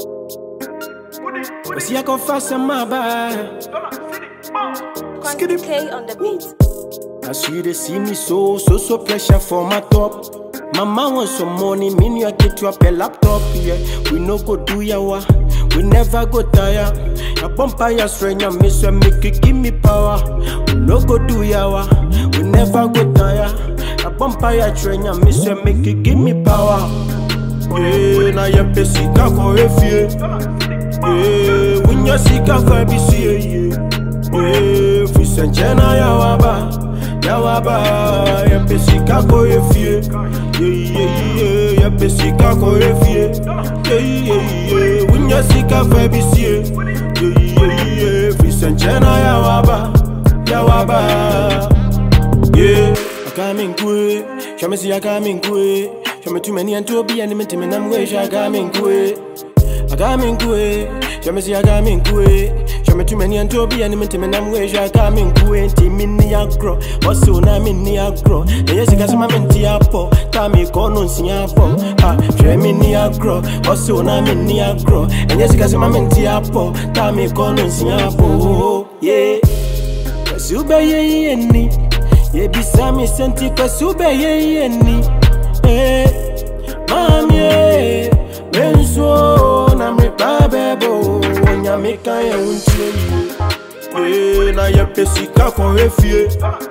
See, I go fast and my bad. Quantity K on the beat. As you they see me so, so, so pressure for my top. Mama want some money, me you get you up a laptop, yeah. We no go do yawa, we never go tire. A bumper ya stranger, me so make it give me power. We no go do yawa, we never go tire. A bumper ya stranger, me so make it give me power. Yeah, na ye pesika ko efie. Yeah, winya sika fa bi sie yeah. Yeah, fisenchena ya waba, ya waba, ya pesika ko efie. Yeah, yeah, yeah, ya pesika ko efie. Yeah, yeah, yeah, winya sika fa bi sie. Yeah, yeah, yeah, fisenchena ya waba, ya waba. Yeah, I come in quick. Show me see I come in quick. Show me too many and to be and me to me nam wish I come in quick. I come in quick. Show me see I come in quick. Show me too many and to be and me to me nam wish I come in quick. Ti mi ni agro. Also na mi ni agro. Na yes I my menti apo. Ta mi kono si apo. Ah, show me ni agro. Also na mi ni agro. And yes I my menti apo. Ta mi kono si apo. Yeah. Kasube ye ye ni Yebisa mi senti kasube ye ye ni Eh Mami eh Benzo na mi babebo Nyame ka ye untie ye Eh na ye pesika kwa efie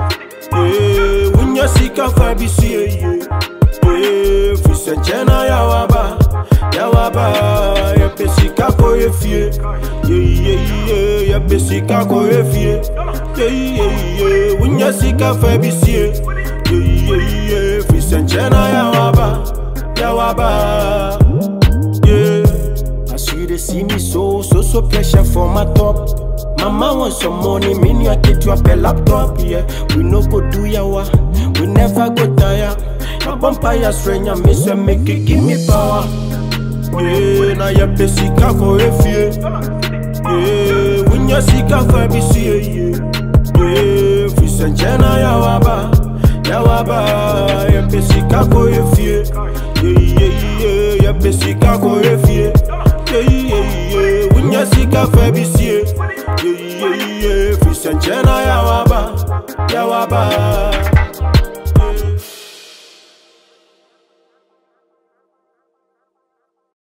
Eh Unya sika fa bisie ye Eh Fise jena ya waba Ya waba Ya pesika kwa efie Yeah yeah yeah Ya pesika kwa efie Yeah yeah yeah Unya sika fa bisie Yeah yeah yeah Fise jena ya waba Ya waba Yeah As you they see me so, so, so pressure for my top. Mama want some money, me you get you up a laptop, yeah. We no go do yawa, we never go tire. My bumper ya stranger, me so make it give me power. Yeah, na ya pesika ko efie. Yeah, winya sika fa bisie, yeah. Yeah, fisenjena ya waba, ya waba, ya pesika ko efie. Yeah, yeah, yeah, ya pesika ko efie. Yeah, yeah, yeah, winya sika fa bisie. Yeah, yeah, yeah, fisenjena ya waba, ya waba.